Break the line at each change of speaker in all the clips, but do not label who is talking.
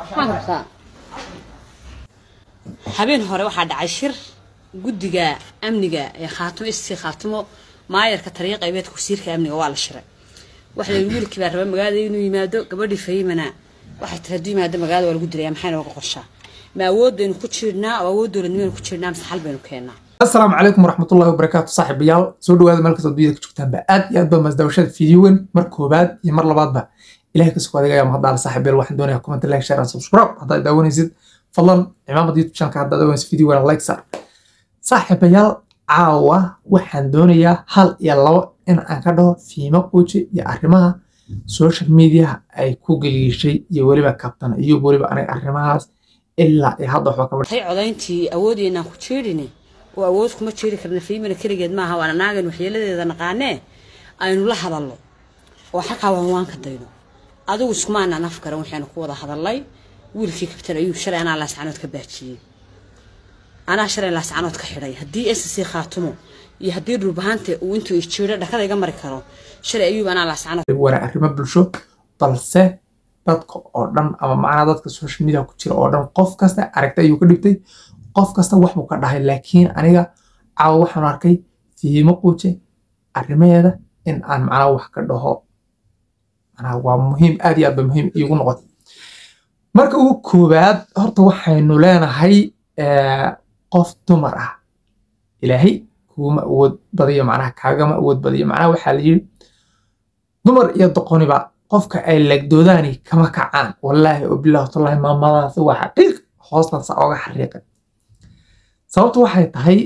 habeen hore waxaa dhacay shir guddiga amniga ee khaatimo istii khaatimo maayarka tariiq qaybeedka wasiirka amniga waa la shiray waxa la yidhi wiilkii baa raba magaalada inuu yimaado gabadhii fahimana waxay tiri hadduu yimaado magaalada waa lagu dilaya maxay nooga qorshaa ma awood baynu ku jirnaa oo awood dowladnimaynu ku jirnaa mise xal baynu keennaa
asalaamu calaykum waraxmatullahi wabarakaatu saaxiibayaal soo dhawaada meel kastoo dunyada ka joogtaanba aad iyo aad baa masdaawashada fiidiyowen mar koobaad iyo mar labaadba ilahay kasoo adeegaya mahadaala saaxiibayaal waxaan doonayaa comment like share and subscribe haddaad daawanaysid fadlan cimaamada youtube channelka haddaad daawanaysid fiidiyowen like sar saaxiibayaal caawa waxaan doonayaa hal iyo labo in aan ka dhaho fiimo quuji iyo arrimaha social media ay ku geliishay iyo weliba kabtan iyo weliba aniga arrimahaas ilaa iyo hadda waxba kaba
tay codayntii awoodeynaan ku jeedhine oo awood kuma jeeri karna fiimana keligeed maaha waana naagan waxyeeladeeda naqaanee aynu la hadalno oo xakaa waan waan ka dayno adigu iskumaanaan af garan waxaanu ku wada hadalnay wiilkii kabtan ayuu shalay anaa laascanood ka baajiyey anaa shalay laascanood ka xidhay haddii sc khaatumo iyo haddii dhulbahante uu intuu ijeedho dhakada iga mari karo shalay ayuub anaa laascanood
wana arrimo bulsho balse dadka oo dhan ama macnaha dadka social media ku jira oo dhan qof kasta aragta ayuu ka dhigtay qof kasta wax buu ka dhahay laakiin aniga caawa waxaan arkay fiimo quuje arrimaheeda in aan macnaha wax ka dhaho macnaha waa muhiim aad iyo aad ba muhiim iigu noqotay marka ugu koowaad horta waxaynu leenahay qof dumar ah ilaahay kuguma awood badiyo macnaha kaagama awood badiyo macnaha waxaa la yidhi dumar iyo doqoniba qofka ay legdoodaani kama kacaan wallaahi oo bilahi tallahi maamadaasi waa xaqiiq hoostan sa oga xariiqay sababtu waxay tahay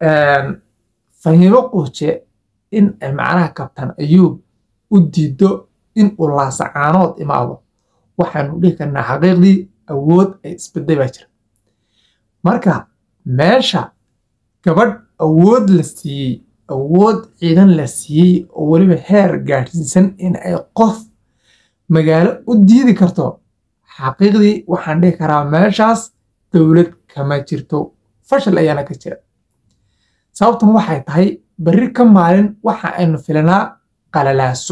fahiimo quuje in ay macnaha kabtan ayuub u diido in uu laasacaanood imaado waxaanu dhihi karnaa xaqiiqdii awood ay isbeday baa jira marka meesha gabadh awood la siiyey awood ciidan la siiyey oo weliba heer gaadhsiisan in ay qof magaalo u diidi karto xaqiiqdii waxaan dhihi karaa meeshaas dowlad kama jirto fashil ayaana ka jira sababtan waxay tahay berri ka maalin waxa aynu filanaa qalalaaso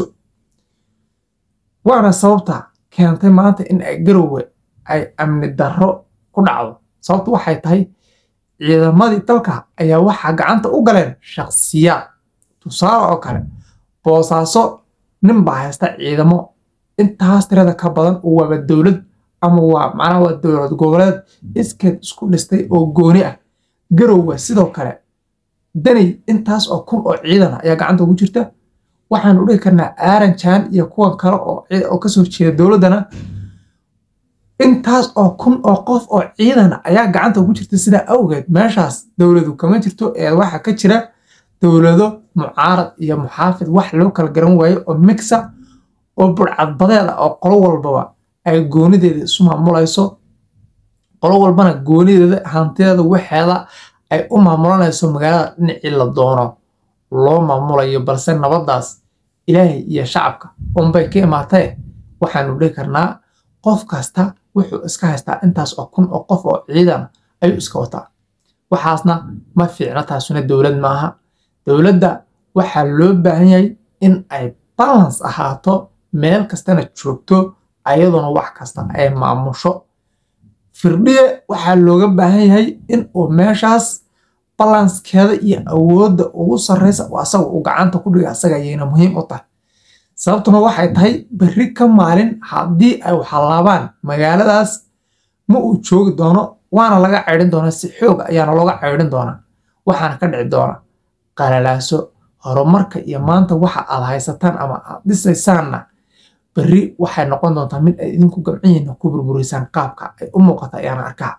waana sababta keentay maanta in ay garowe ay amni darro ku dhacdo sababtu waxay tahay ciidamadii dalka ayaa waxaa gacanta u galeen shakhsiyaad tusaale oo kale boosaaso nin baa haysta ciidamo intaas tirada ka badan oo waaba dowlad ama waa macnaha waa dowlad goboleed iskeed isku dhistay oo gooni ah garowe sidoo kale danay intaas oo kun oo ciidan ayaa gacanta ugu jirta waxaanu dhihi karnaa aaranjan iyo kuwan kale oo kasoo jeeda dowladdana intaas oo kun oo qof oo ciidan ayaa gacanta ugu jirta sidaa awgeed meeshaas dowladu kama jirto ee waxaa ka jira dowlado mucaarad iyo muxaafid wax loo kala garan waayo oo mixa oo burcadbadeed ah oo qolo walbaba ay goonideeda isu maamulayso qolo walbana goonideeda hantideeda waxeeda ay u maamulanayso magaalada dhinacii la doono loo maamulayo balse nabaddaas ilaahay iyo shacabka unbay ka imaatee waxaanu dhihi karnaa qof kasta wuxuu iska haystaa intaas oo kun oo qof oo ciidan ayuu iska wataa waxaasna ma fiicno taasuna dowlad maaha dowladda waxaa loo baahan yahay in ay balance ahaato meel kastana joogto ayaduna wax kasta ay maamusho firdhiye waxaa looga baahan yahay in uu meeshaas balanskeeda iyo awoodda ugu sarreysa oo asaga uu gacanta ku dhiga asaga ayayna muhiim u tahay sababtuna waxay tahay berri ka maalin haddii ay waxalaabaan magaaladaas ma uu joogi doono waana laga caydhin doonaa si xoog ayaana looga caydhin doonaa waxaana ka dhici doona qalalaaso horumarka iyo maanta waxa aad haysataan ama aad dhisaysaanna berri waxay noqon doontaa mid ay idinku gamcihiina ku burburaysaan qaabka ay u muuqata ayaana arkaa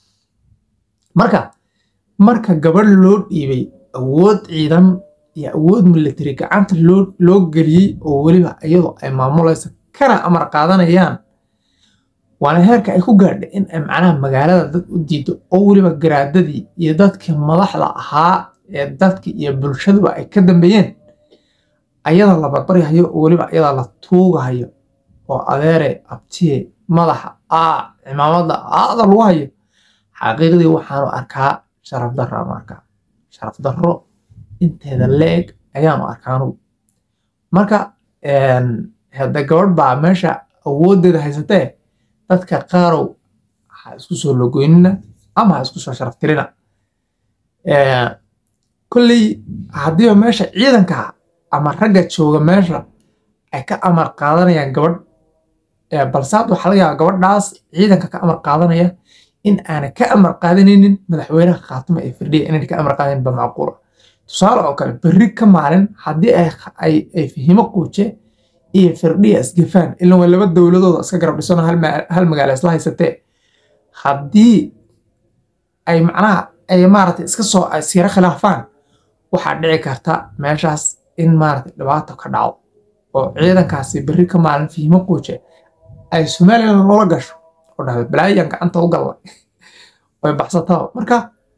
marka marka gabadh loo dhiibay awood ciidan iyo awood military gacanta loo geliyey oo weliba iyadoo ay maamulaysa kana amar qaadanayaan waana heerka ay ku gaadha in ay macnaha magaalada dad u diido oo weliba garaadadii iyo dadkii madaxda ahaa ee dadki iyo bulshaduba ay ka dambeeyeen ayada la barbaryahayo oo weliba ayada la tuugahayo oo adeere abtiye madaxa aa cimaamada aada lagu hayo xaqiiqdii waxaanu arkaa sharaf darro aanu arkaa sharaf darro inteeda leeg ayaanu arkaanu marka hadda gabadh baa meesha awooddeeda haysatee dadka qaarow ha isku soo logoynina ama ha isku soo sharaftirina kolley haddiiba meesha ciidanka ama ragga jooga meesha ay ka amar qaadanayaan gabadh balse hadda waxaa laga yaabaa gabadhaas ciidanka ka amar qaadanaya in aanay ka amar qaadanaynin madaxweynaha khaatuma ee firdhiya inayna ka amar qaadanin ba macquula tusaale oo kale berri ka maalin haddii ay fahimo quuje iyo firdhiya isgafaan ilan waa laba dowladooda iska garab dhisano hal magaalo isla haysatee haddii ay macnaha ay maaragtay iska soo siiro khilaafaan waxaa dhici karta meeshaas in maaragtay dhibaato ka dhaco oo ciidankaasi berri ka maalin fahimo quuje ay somalilan loola gasho oo dhahdo balaayan gacanta u galla way baxsataba marka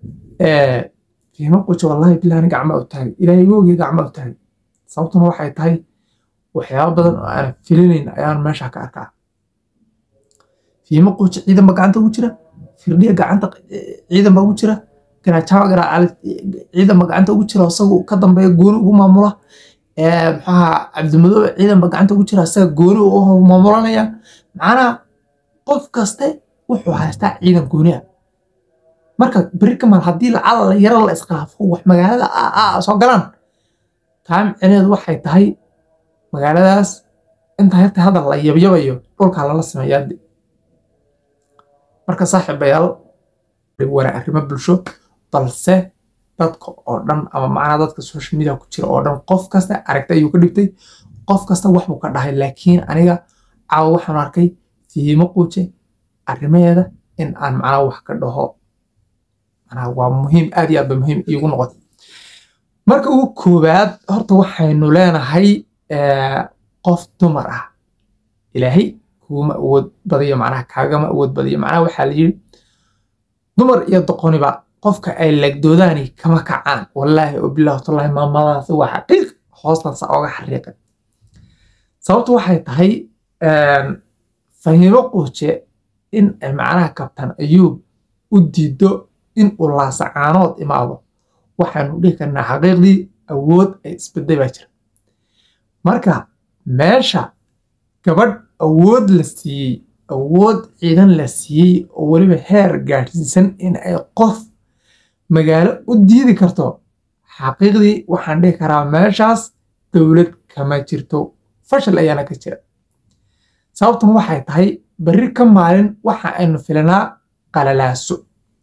fihimo quuje wallahi bilahani gacma u taagay ilaahay woogii gacma u taagay sababtuna waxay tahay waxyaaba badan oo aan filinayn ayaan meesha ka arkaa fihimo quuje ciidan ba gacanta ugu jira firdhiya gacanta ciidan ba ugu jira garaajawa garaacaali ciidan ba gacanta ugu jira isagu ka dambeeya gooni ugu maamula maxaha cabdimadoobe ciidan ba gacanta ugu jira isaga gooni u maamulanaya macnaha qof kaste wuxuu haystaa ciidan gooni ah marka beri kamal haddii lacala la yaro la iskhilaafo wax magaalada soo galaan taa micneedu waxay tahay magaaladaas inta hirta hadal la yabyabayo dhulkaa lala sameeyaa marka saaxiibayaal wana arrimo bulsho balse dadka oo dhan ama macnaha dadka social media ku jira oo dhan qof kasta aragta ayuu ka dhigtay qof kasta wax buu ka dhahay laakiin aniga caawa waxaan arkay fiimo quuje arrimaheeda in aan macnaha wax ka dhaho macnaha waa muhiim aad iyo aad ba muhiim iigu noqotay marka ugu koowaad horta waxaynu leenahay qof dumar ah ilaahay kuguma awood badiyo macnaha kaagama awood badiyo macnaha waxaa la yidhi dumar iyo doqoniba qofka ay legdoodaani kama kacaan wallaahi oo bilahi tallahi maamadaasi waa xaqiiq hoostansa oga xariiqay sababtu waxay tahay fahimo quuje in ay macnaha kabtan ayuub u diido in uu laasacaanood imaado waxaanu dhihi karnaa xaqiiqdii awood ay isbeday baa jira marka meesha gabadh awood la siiyey awood ciidan la siiyey oo weliba heer gaadhsiisan in ay qof magaalo u diidi karto xaqiiqdii waxaan dhihi karaa meeshaas dowlad kama jirto fashil ayaana ka jira sababtan waxay tahay berri ka maalin waxa aynu filanaa qalalaaso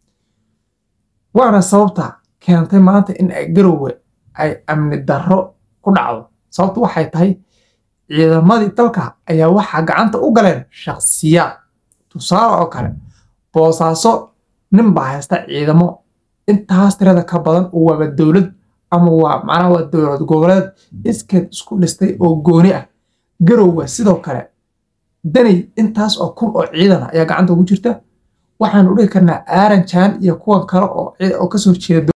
waana sababta keentay maanta in ay garowe ay amni darro ku dhacdo sababtu waxay tahay ciidamadii dalka ayaa waxaa gacanta u galeen shakhsiyaad tusaale oo kale boosaaso nin baa haysta ciidamo intaas tirada ka badan oo waaba dowlad ama waa macnaha waa dowlad goboleed iskeed isku dhistay oo gooni ah garowe sidoo kale danay intaas oo kun oo ciidan ayaa gacanta ugu jirta waxaanu dhihi karnaa aaran jaan iyo kuwan kale oo kasoo jeeda